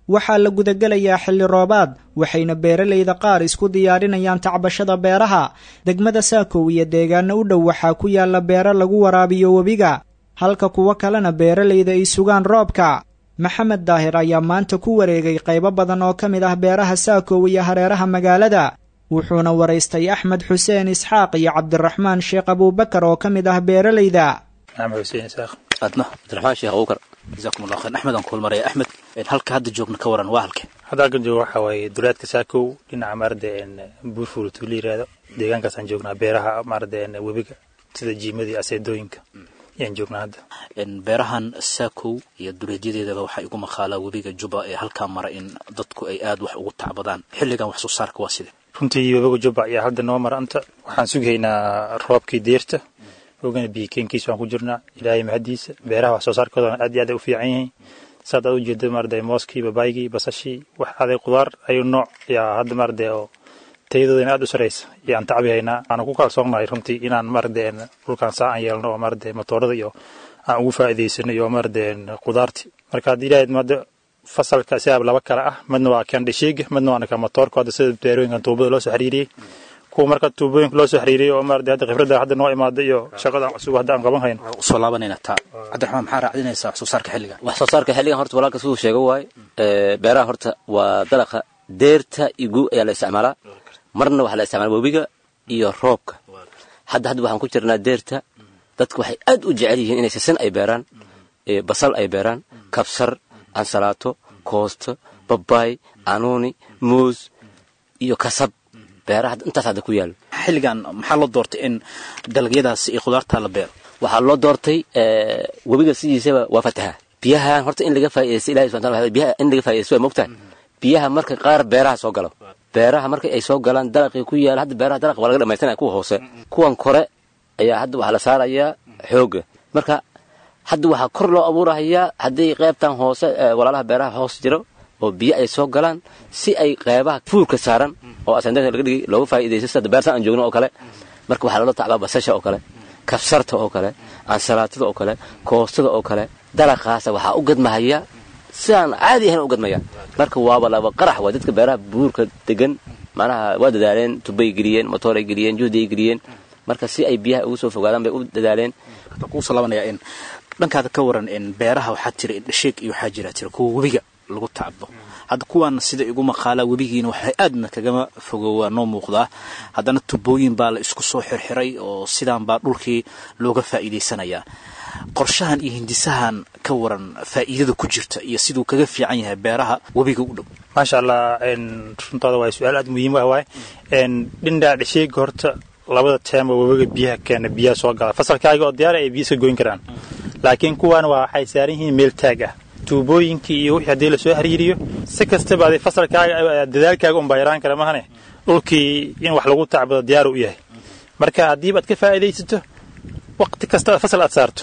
waxaa la gudagelayaa xilli roobaad waxayna beeralayda qaar isku diyaarinayaan tacbashada beeraha degmada saakow iyo deegaano u dhow waxaa ku yaalla beero lagu waraabiyo webiga halka kuwo kalena beeralayda ay sugaan roobka maxamed daahir ayaa maanta ku wareegay qaybo badan oo ka mid ah beeraha saakow iyo hareeraha magaalada wuxuuna waraystay axmed xuseen isxaaq iyo cabdiraxmaan sheekh abuubakar oo ka mid ah beeralayda maxamed xuseen isaaq adna cabdiraxmaan sheekh abuubakar jazaakum allah khayr axmed aan ku hulmaraya axmed halka hadda joogna ka waran waa halke hadda halkan jooga waxaa waaye dulaadka saakow dhinaca maarada buurfuula tuula yiraahdo deegaankaasaan joognaa beeraha maarada webiga sida jiimadii aseedooyinka ayaan joognaa hadda beerahan saakow iyo duleedyadeedaba waxaa igu maqaalaa webiga juba ee halkaa mara in dadku ay aad wax ugu tacbadaan xilligan wax soo saarka waa side runtii webiga juba ayaa hadda noo mara anta waxaan sugaynaa roobkii deerta ogana biyikeenkiisa waan ku jirnaa ilaahay mahadiisa beeraha wax soo saarkoodana aad iyo aad ay u fiican yihiin saad aad u jeeda maarada mooskii babaygii basashii wax aday qudaar ayuu nooc ayaa hadda maarada oo tayadoodana aad u saraysa ayaan tacbi haynaa waana ku kalsoonnahay runtii inaan maarada dhulkaan saa aan yeelno oo maarada matoorada iyo aan ugu faa'iidaysano iyo maarada qudaarti marka haddii ilaahay maada fasalka sidaaba laba kale ah midna waa kan dhishiiga midna waana kan matoorka hadda sida beerooyinkan tuubada loo soo xiriiriyey kuwa marka tuubooyinka loo soo xiriiriyey oo maarada hadda khibradda hadda noo imaada iyo shaqada cusub hadda aan qaban hayno usoo laabanayna taa cabdiraxmaan maxaa raacdinaysaa wax soo saarka xilligan wax soo saarka xilligan horta walaalka siduu sheega waaye beeraha horta waa dalaqa deerta igu ayaa la isticmaalaa marna waxaa la isticmaala webiga iyo roobka hadda hadda waxaan ku jirnaa deerta dadku waxay aad u jecel yihiin inay sisin ay beeraan basal ay beeraan kabsar ansalaato koosto babaay anuuni muus iyo kasab beeraha intaas hadda ku yaalo xilligan maxaa loo doortay in dalagyadaas iyo khudaarta la beero waxaa loo doortay webiga sidiisaba waa fataha biyahan horta in laga faa'iidaysto ilahi subxana wataala biyaha in laga faa'iidaysto waa mogtahay biyaha marka qaar beeraha soo galo beeraha marka ay soo galaan dalaqii ku yaala hadda beeraha dalaqa waa laga dhamaystanaya kuwa hoose kuwan kore ayaa hadda waxaa la saarayaa xooga marka hadda waxaa kor loo abuurahayaa haddii qaybtan hoose walaalaha beeraha hoos jiro oo biyo ay soo galaan si ay qeybaha fuulka saaran oo asandaka laga dhigay looga faa'iidaysto sida beertan aan joogno oo kale marka waxaa loola tacbaa basasha oo kale kabsarta oo kale ansalaatada oo kale koostada oo kale dalaqaasa waxaa u gadmahaya sidaan caadi ahayn u gadmaya marka waaba laba qarax waa dadka beeraha buurka degan macnaha waa dadaaleen tubay geliyeen motooray geliyeen juhdiay geliyeen marka si ay biyaha ugu soo fogaadaan bay u dadaaleen kuusoo labanaya in dhankaada ka waran in beeraha waxaa jira indhasheeg iyo waxaa jira jira kuwa webiga lagu tacbo hadda kuwan sida igu maqaalaa webigiina waxay aadna kagama fogoowaa noo muuqdaa haddana tubooyin baa la isku soo xirxiray oo sidaan baa dhulkii looga faa'iidaysanayaa qorshahan iyo hindisahan ka waran faa'iidada ku jirta iyo siduu kaga fiican yahay beeraha webiga u dhow maasha allah runtaada waa su-aal aad muhiim ah waay dhindhaa dhasheega horta labada teema webiga biyaha keena biyaha soo gala fasalkaaga oo diyaara ay biyo iska goyn karaan laakiin kuwan waa waxay saaran yihiin meel taag ah tuubooyinkii iyo wixii haddii lasoo xiriiriyo si kastaba aday fasalkaaga dadaalkaaga unbaa yaraan kara mahane dhulkii in wax lagu tacbado diyaaru u yahay marka haddiiba aad ka faa'iidaysato waqti kasta fasal aad saarto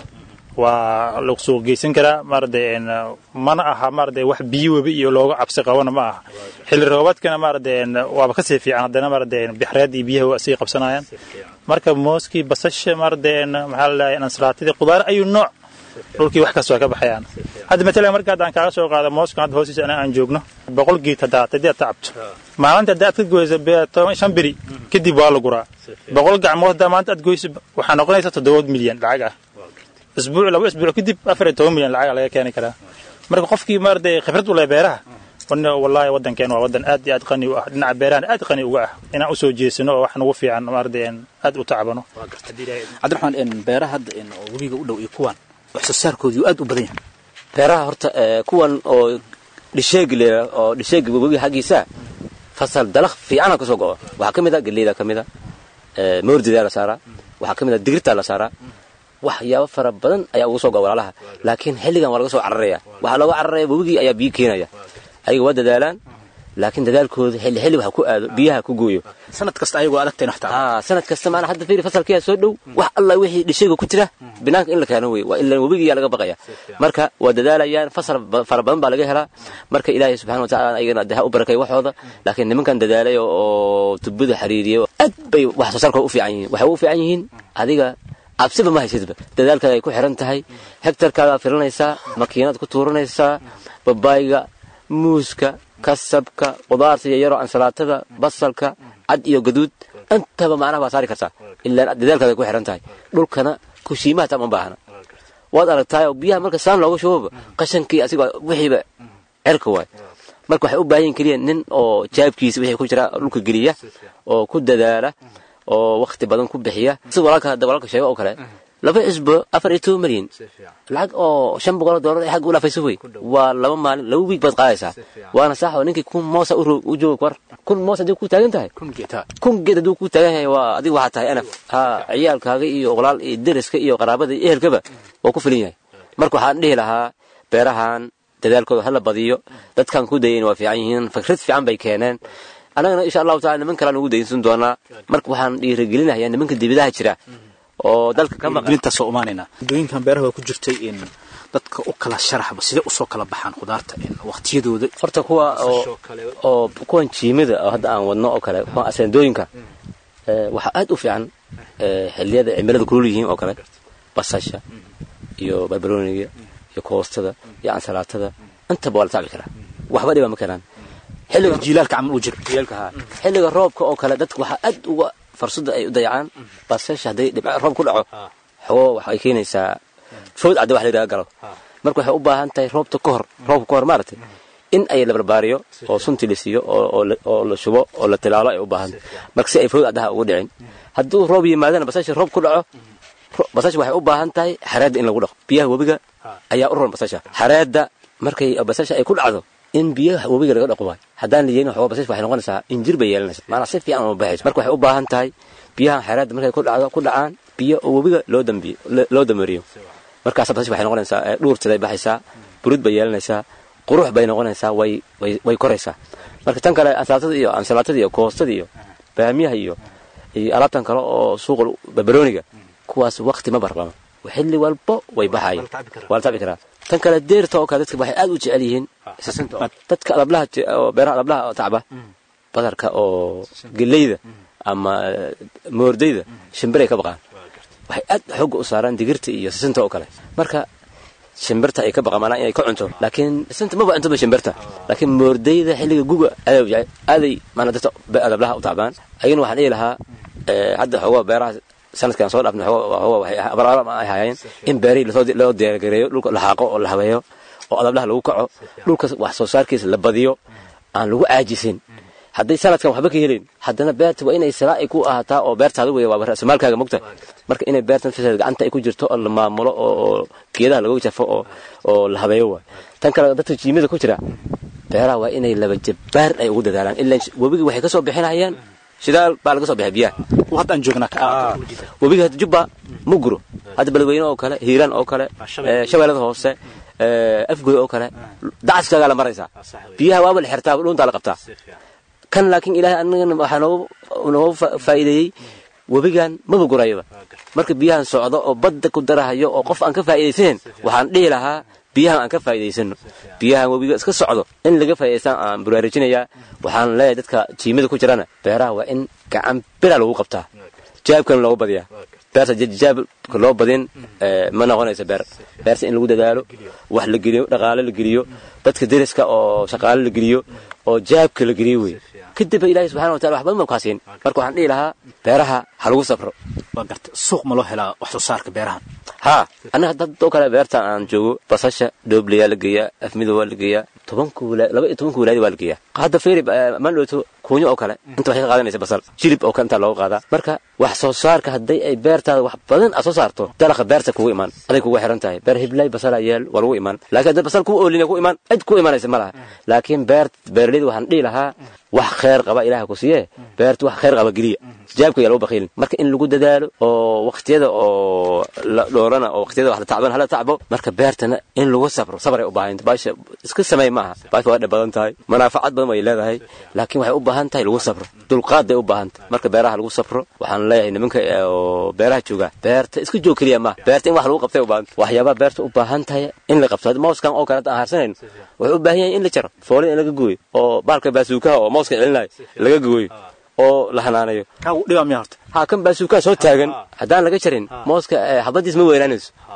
waa lagu suuq geysan karaa maarade mana aha maarade wax biyo webi iyo looga cabsi qabana ma aha xilli roobaadkana maarade waaba kasii fiican haddana maarade bixreed iyo biyaha waa sii qabsanayaan marka mooskii basasha maarade maxaa la dhahay ansalaatadii qudaar ayuu nooc dhulkii wax kasta waa ka baxayaan hadda matalan marka haddaan kaaga soo qaado mooskan hadda hoostiisa anaa aan joogno boqol geed haddaad haddii aad tacabto maalinta hadda aad ka goyso toban shan beri kadib waa la guraa boqol gacmood haddaa maanta aad goyso waxaa noqonaysa toddoba milyan lacag ah isbuuc laba isbuuc kadib afar iyo toban milyan lacag laga keeni karaa marka qofkii maarade khibrad u leh beeraha wallaahi waddankeen waa waddan aad iyo aad qani u ah dhinaca beerahan aad qani uga ah inaan usoo jeesano oo wax nagu fiican maarade aad u tacbano cabdiraxmaan beeraha hadda oo webiga u dhow iyo kuwan wax soo saarkoodii aad u badan yahay beeraha horta kuwan oo dhisheegi leeya oo dhisheegi webiga xaggiisa fasal dalaq fiicana kasoo go'o waxaa ka mid a galleyda ka mid a moordidaa la saaraa waxaa ka mid a digirtaa la saaraa waxyaabo fara badan ayaa ugu soo go'a walaalaha laakiin xilligan waa laga soo cararaya waxaa looga cararaya webigii ayaa biyo keenaya ayaga waa dadaalaan laakiin dadaalkooda xilli xilli wax ku aado biyaha ku gooyo sanad kasta ayagoo adagtayn wax aa sanad kasta maana hadda fiiri fasalkiyaa soo dhow wax alla wixii dhishayga ku jira binaanka in la keeno wey waa ilaa webigiyaa laga baqaya marka waa dadaalayaan fasal fara badan baa laga helaa marka ilaahay subxana wa tacaala ayagana de ha u barakay waxooda laakiin nimankan dadaalay oo tubada xiriiriya aad bay wax soo saarkooda u fiican yihiin waxay u fiican yihiin adiga cabsiba ma haysidba dadaalkaaga ay ku xiran tahay hektarkaagaa filanaysaa makiinad ku tuuranaysaa babaayga muuska kasabka qudaarta yaryaroo ansalaatada basalka cad iyo gaduud intaba macnaha waa saari kartaa ilaa dadaalkaada ku xiran tahay dhulkana kushiimaha tam ma baahna waad aragtaayoo biyaha marka saan looga shubaba qashankii asiga wixiiba cerka waay marka waxay u baahan yihin keliya nin oo jaabkiisa wixii ku jira dhulka geliya oo ku dadaala oo wakti badan ku bixiya si walaalka hadda walaalka sheego oo kale laba cisbo afar iyo toban milyan lacag oo shan boqol oo doolar ay xagga u dhaafayso wey waa laba maalin laba wiig baad qaadaysaa waana sax oo ninkii kun moosa u jooga war kun moos haddii ku taagan tahay kun geed hadduu ku taagan yahay waa adiga waxaa tahay anaf ha ciyaalkaaga iyo walaal iyo deriska iyo qaraabada iyo ehelkaba waa ku filin yahay marka waxaan dhihi lahaa beerahan dadaalkooda hala badiyo dadkan ku dayayn waa fiican yihiin fikrad fiican bay keeneen annagana insha allahu taala niman kalean ugu daysan doonaa marka waxaan dhiirigelinayaa nimanka dibidaha jira oo dalka ka maqan gelintaasoo umaanayna waddooyinkan beeraha waa ku jirtay in dadka u kala sharaxba sidee usoo kala baxaan khudaarta waqtiyadooda horta kuwa oo oo kuwan jiimada oo hadda aan wadno oo kale kuwan aseendooyinka waxaa aad u fiican xilliyada cimilada kulul yihiin oo kale basasha iyo barbarooniga iyo koostada iyo ansalaatada intaba waa la tacbi karaa waxba dhiba ma keenaan xilliga jiilaalka camal u jira jiilaalka haa xilliga roobka oo kale dadka waxaa aad uga fursada ay u dayacaan basasha hadday dhibca roob ku dhaco xogoo waxay keenaysaa food cadda wax la yidhaha galo marka waxay u baahan tahay roobta ka hor roobka ka hor maaragtay in ay la barbaariyo oo sunti la siiyo oo la shubo oo la tilaalo ay u baahan tahay marka si ay food caddaha ugu dhicin hadduu roob yimaadana basasha roob ku dhaco basasha waxay u baahan tahay xareedda in lagu dhaqo biyaha webiga ayaa u roon basasha xareedda markay basasha ay ku dhacdo in biyaha webiga laga dhaqo waay haddaan la yeelin waxooga basasha waxay noqonaysaa injir bay yeelanaysa maanaa si fiican uma baxayso marka waxay u baahan tahay biyahan xeeraadda markay ku dhacdo ku dhacaan biyo oo webiga loo dambiyo loo damariyo markaas basasha waxay noqonaysaa dhuurtiday baxaysaa burud bay yeelanaysaa qurux bay noqonaysaa way way way koraysaa marka tan kale ansalaatada iyo ansalaatada iyo koostada iyo baamiyaha iyo iyo alaabtan kale oo suuqa barbarooniga kuwaas waqti ma barlamo xilli walbo way baxayan waa la tacbi karaa tan kale deerta oo kale dadka waxay aad u jecel yihiin dadka adablaha oo beeraha adablaha oo tacba badarka oo geleyda ama moordayda shimbiray ka baqaan waxay aad xooga u saaraan digirta iyo sisinta oo kale marka shimbirta ay ka baqaan maanaa inay ka cunto laakiin sisinta maba cuntoba shimbirta laakiin moordayda xilliga guga aaday maanaa dadka adablaha u tacbaan ayagana waxaan dhihi lahaa hadda xoogaa beeraha sanadkan soo dhaafna abaraaram ay hayeen in beerihii loo diyaargareeyo dhulka la xaaqo oo la habeeyo oo adablaha lagu kaco dhulka wax soo saarkiisa la badiyo aan lagu caajisin hadday sanadkan waxba ka helin haddana beerta waa inay salaa ay ku ahaataa oo beertaada wey waa rasamaalkaaga mogta marka inay beertan fiseed gacanta ay ku jirto oo la maamulo oo geedaha lagu jafo oo oo la habeeyo waay tan kale dadka jiimada ku jira beeraha waa inay laba jabbaar ay ugu dadaalaan ilaa webigii waxay ka soo bixinayaan shidaal baa laga soo bixiya biyaha haddaan joognaa webiga hadda jubba ma guro hadda beledweyne oo kale hiiraan oo kale shabeellada hoose afgoy oo kale dacaskaagaa la maraysaa biyaha waaba la xirtaa dhuuntaa la qabtaa kan laakiin ilaahay anagana waxaa noogu faa'iideeyey webigan maba gurayaba marka biyahan socdo oo badda ku darahayo oo qof aan ka faa'iidaysanen waxaan dhihi lahaa biyahan aan ka faa'iidaysano biyahan webiga iska socdo in laga faa'iidaystaan aan baraarujinayaa waxaan leeyahay dadka jiimada ku jirana beeraha waa in gacan bira lagu qabtaa jaabkana loogu badiyaa beerta jaabka loo badin ma noqonayso beer beerta in lagu dadaalo wax la geliyo dhaqaale la geliyo dadka deriska oo shaqaale la geliyo oo jaabka la geliyo wey kadib ilaahay subxana wa taala wax badan baan kaasiin marka waxaan dhihi lahaa beeraha ha lagu safro waa garta suuq ma loo helaa wax soo saarka beerahan haa annaga dad oo kale beertan aan joogo basasha dhooblayaa la geeyaa afmido waa la geeyaa tobanka walaad laba iyo tobanka walaadi waa la geeyaa hadda feeri mandhowto kuunyo oo kale inta waxay ka qaadanaysa basal jilib oo kale intaa looga qaadaa marka wax soo saarka hadday ay beertaada wax badan aad soo saarto dalaqa beerta kugu imaan aday kugu xiran tahay beer hiblay basala yaal waa lagu imaan laakiin hadda basal kugu oolina ku imaan cid ku imanaysa ma laha laakiin beer beeraleyda waxaan dhihi lahaa wax khayr qaba ilaah ku siiye beerta wax khayr qaba geliya jaabka yaa lagu bakhiilin marka in lagu dadaalo oo waqtiyada oo la dhoorana oo waqtiyada wax la tacban hala tacbo marka beertana in lagu sabro sabray u baahan baasha iska sameey maaha baasha waa dhib badan tahay manaafacad badan way leedahay laakiin waxay u baahan tahay lagu sabro dulqaad bay u baahan tahay marka beeraha lagu sabro waxaan leeyahay nimanka oo beeraha jooga beerta iska joog keliya maaha beerta in wax lagu qabtay u baahan waxyaabaha beerta u baahan tahay in la qabto mooskan oo kale aan harsanayn wuxuu u baahan yahay in la jaro foolin in laga gooyo oo baalka baasuukaha oo mooska celinayo laga gooyo oo la hanaanayo dhiba miya horta haa kan baasuukaha soo taagan haddaan laga jarin mooska xabadiis ma weynaanayso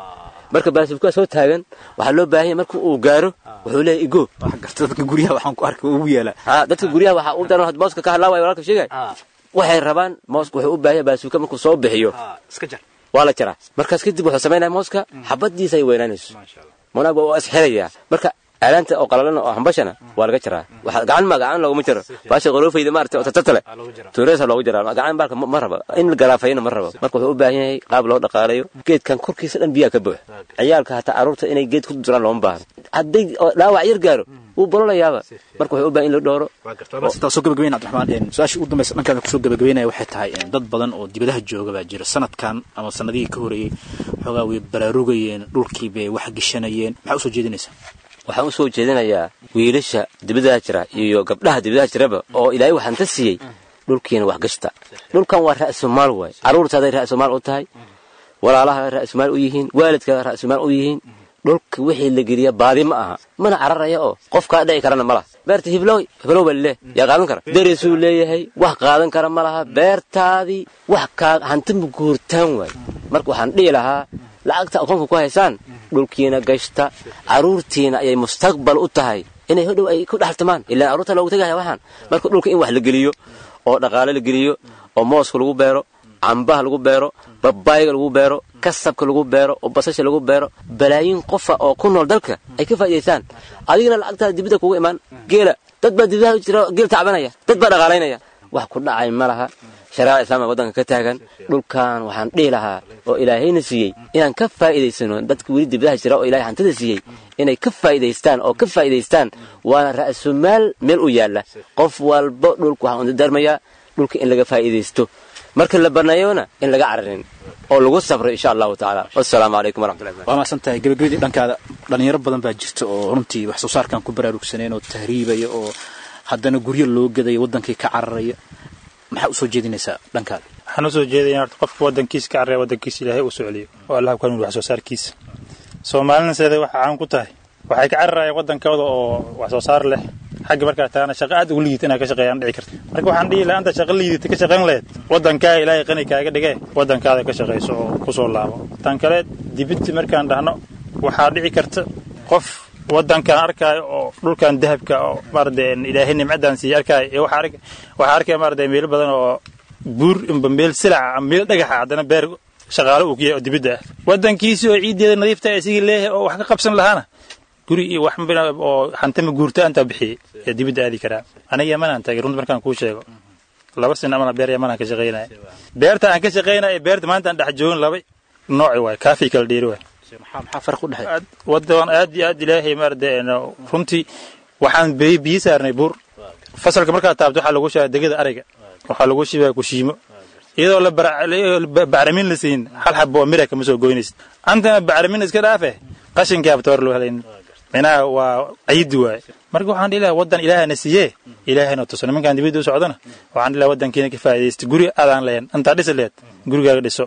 marka baasuukaa soo taagan waxaa loo baahan yahay marka uu gaaro wuxuu leeyahay igo dadka guryaha waxaan ku arkay ugu yeela ha dadka guryaha waxaa u daran mooska ka hadlaawaya walaalka sheegay waxay rabaan mooska wuxuu u baahan yahay baasuuka markuu soo bixiyo iska jar waa la jaraa markaas kadib wuxuu samaynaya mooska xabadiisa ay weynaanayso manaag waa isxirayaa marka aalaanta oo qalalan oo hambashana waa laga jaraa waxa gacan ma gacan looguma jaro baasha qoroofayda maaragtay oo tatatale tuureesa loogu jaraa gacan baalka ma raba in la garaafayna ma raba marka wuxuu u baahan yahay qaab loo dhaqaalayo geedkan korkiisa dhan biyaa ka buux ciyaalka hataa carruurta inay geed ku duraan looma baahno hadday dhaawac yar gaaro wuu bololayaaba marka wuxuu u baahan in la dhooro soo gabagabeyn cabdiraxmaan su-aasha ugu dambaysa dhankaada kusoo gabagabeynaya waxay tahay dad badan oo dibadaha jooga baa jira sanadkan ama sanadihii ka horeeyey xoogaa way baraarugayeen dhulkii bay wax geshanayeen maxaa usoo jeedinaysaa waxaan u soo jeedinayaa wiilasha dibadaha jira iyo gabdhaha dibadaha jiraba oo ilaahay waxaan ta siiyey dhulkiina wax gashta dhulkan waa ra'sumaal waay carruurtaaday ra'sumaal u tahay walaalaha ra'sumaal u yihiin waalidkaa ra'sumaal u yihiin dhulka wixii la geliya baadi ma aha mana cararaya oo qof kaa dhici karana ma laha beerta hiblow hiblow baa lileh yaa qaadan kara derisuu leeyahay wax qaadan kara ma laha beertaadii wax kaa hanti ma guurtaan waay marka waxaan dhihi lahaa lacagta akoonka ku haysaan dhulkiina gashta carruurtiina ayay mustaqbal u tahay inay hodhow ay ku dhaxaltamaan ilaan carruurta loogu tegaya waxaan marka dhulka in wax la geliyo oo dhaqaale la geliyo oo mooska lagu beero cambaha lagu beero babaayga lagu beero kasabka lagu beero oo basasha lagu beero balaayiin qofa oo ku nool dalka ay ka faa'idaystaan adigana lacagtaada dibadda kugu imaan geela dad baa dibadaha jira geel tacbanaya dad baa dhaqaalaynaya wax ku dhacay ma laha shareeca islaamka waddanka ka taagan dhulkan waxaan dhihi lahaa oo ilaahayna siiyey inaan ka faa'iidaysano dadka weli dibadaha jira oo ilahay hantada siiyey inay ka faa'iidaystaan oo ka faa'iidaystaan waana ra'sumaal meel u yaalla qof walba dhulka waxaan udadarmayaa dhulka in laga faa'iidaysto marka la baneeyona in laga cararin oo lagu sabro insha allahu tacaala wasalaamu calaykum waraxmatullahi waa mahadsan tahay gabagabadii dhankaada dhalinyaro badan baa jirta oo runtii wax soo saarkan ku baraarugsaneen oo tahriibaya oo haddana guryo loo gadaya waddankii ka cararaya maxaa usoo jeedinaysaa dhankaada waxaan usoo jeedaya horta qofka waddankiisa ka carraya waddankiisa ilaahay uu socliyo oo allah ku hanuuni wax soo saarkiisa soomaalina seeda waxa caan ku tahay waxay ka cararayaan waddankooda oo wax soo saar leh xagga markaa taana shaqo aad ugu liidata inaad ka shaqeeyaan dhici karta marka waxaan dhihi lahaa anta shaqo liidata ka shaqayn lahayd waddankaa ilaahay qani kaaga dhigee waddankaada ka shaqayso oo kusoo laabo tan kale dibidti markaan dhahno waxaa dhici karta qof waddankan arkaayo oo dhulkan dahabka oo maarade ilaahay nimcadan siiya arkaayo iyo waxaa arkaya maarade meelo badan oo buur imba meel silaca ama meel dhagaxa haddana beer shaqaalo uu ku yahay oo dibidda ah waddankiisii oo ciiddeeda nadiifta isigii leeyahay oo wax ka qabsan lahaana guri iyo wax oo hantama guurtaantaa bixiyey ee dibidda aadi karaa aniga yamanaan tagay runta markaan kuu sheego laba sin amana beer yamanaan ka shaqaynaya beerta aan ka shaqaynaya beerta maanta aan dhex joogin laba nooci waay kaafii kala dheeri waay maxaa farq u dhexeey waddan aad iyo aad ilaahay maarade runtii waxaan biyo biyo saarnay buur fasalka markaad taabto waxaa lagu shibaa degada ariga waxaa lagu shibaa kushiimo iyadoo la bacramin la siin hal xabo oo mira kama soo goynaysid antana bacramin iska dhaafe qashinkaa batoor loo helaynin minaha waa ciidi waaye marka waxaan dhihi lahaa waddan ilaahana siiyee ilaahana tuso nimankaan dibadda u socdana waxaan dhihi lahaa waddankiina ka faa'iidaysta guri adaan lahayn intaa dhisi laheed gurigaaga dhiso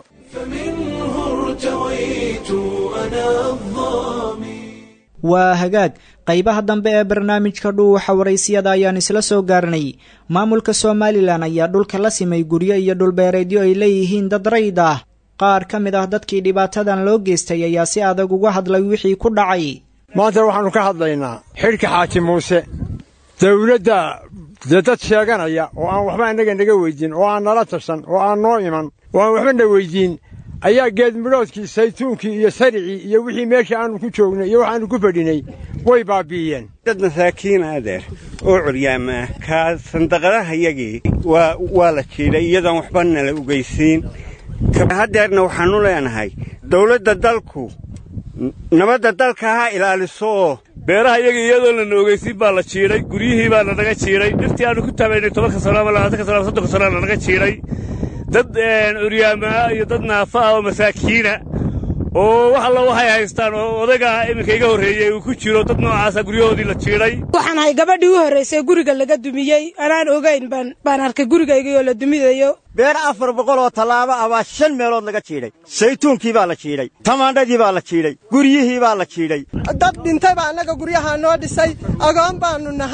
waa hagaag qaybaha dambe ee barnaamijka dhuuxa waraysiyada ayaan isla soo gaarnay maamulka somalilan ayaa dhulka la simay guryo iyo dhulbeereedyo ay leeyihiin dad rayd ah qaar ka mid ah dadkii dhibaatadan loo geystay ayaa si adag uga hadlay wixii ku dhacay maanta waxaannu ka hadlaynaa xidhka xaaji muuse dawladda dee dad sheeganaya oo aan waxba annaga naga weyddiin oo aan nala tashan oo aan noo iman oo aan waxba na weyddiin ayaa geedmidhoodkii saytuunkii iyo saricii iyo wixii meesha aannu ku joognay iyo waxaannu ku fadhinay way baabbi'iyeen dad masaakiina adeer oo curyaama ah kaa sandaqadahayagii waa la jiidhay iyadoon waxba nala ugeysiin haddeerna waxaannu leenahay dawladda dalku nabadda dalka ha ilaaliso oo beeraha iyaga iyadoo lana ogeysiin baa la jiidhay guryihii baa lanaga jiidhay dhirtii aannu ku tabaynay tobanka sano ama labaatanka sano ama soddonka sano lanaga jiidhay dad curyaamaa iyo dad naafa ah oo masaakiina oo wax alla waxay haystaan oo odayga iminka iga horreeyey uu ku jiro dad noocaasa guryahoodii la jiidhay waxaan ahay gabadhii u horraysay guriga laga dumiyey anaan ogayn baan arkay gurigaygii oo la dumidayo beer afar boqol oo tallaabo ah baa shan meelood laga jiidhay saytuunkii baa la jiidhay tamaandhadii baa la jiidhay guryihii baa la jiidhay dad dhintay baa annaga guryahaa noo dhisay agoon baannu nahay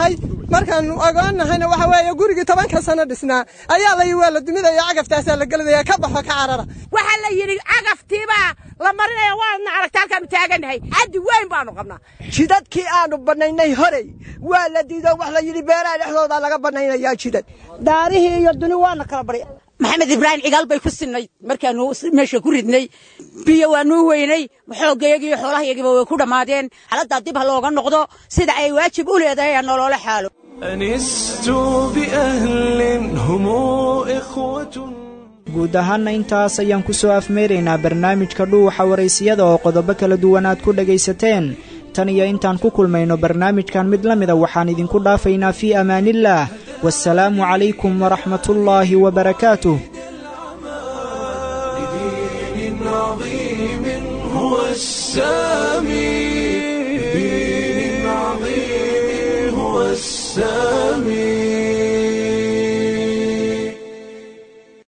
markaannu ogoonnahayna waxa weeye gurigii tobanka sano dhisnaa ayaa la yidhi waa la duminaya cagaftaasa la gelinaya ka baxo ka carara waxaa la yidhi cagaftiibaa la marinaya waadna aragta halkaanu taagannahay caddi weyn baanu qabnaa jidadkii aanu bannaynay horey waa la diido wax la yidhi beeraha dhexdooda laga bannaynayaa jidad daarihii iyo duni waana kala barya maxamed ibraahim cigaal bay ku sinnayd markaanu meesha ku ridnay biyo waanuu weynay xooggayagiiyo iyo xoolahayagiiba way ku dhammaadeen xaaladdaa dib ha looga noqdo sida ay waajib u leedahay ha noloola xaalo أنست بأهل هم إخوة guud ahaanna intaas ayaan ku soo afmeeraynaa barnaamijka dhuuxa waraysiyada oo qodobo kala duwan aad ku dhegaysateen tan iyo intaan ku kulmayno barnaamijkan mid la mida waxaan idinku dhaafaynaa fii amaaniillaah waasalaamu calaykum waraxmatullaahi wabarakaatuh دين عظيم هو السامي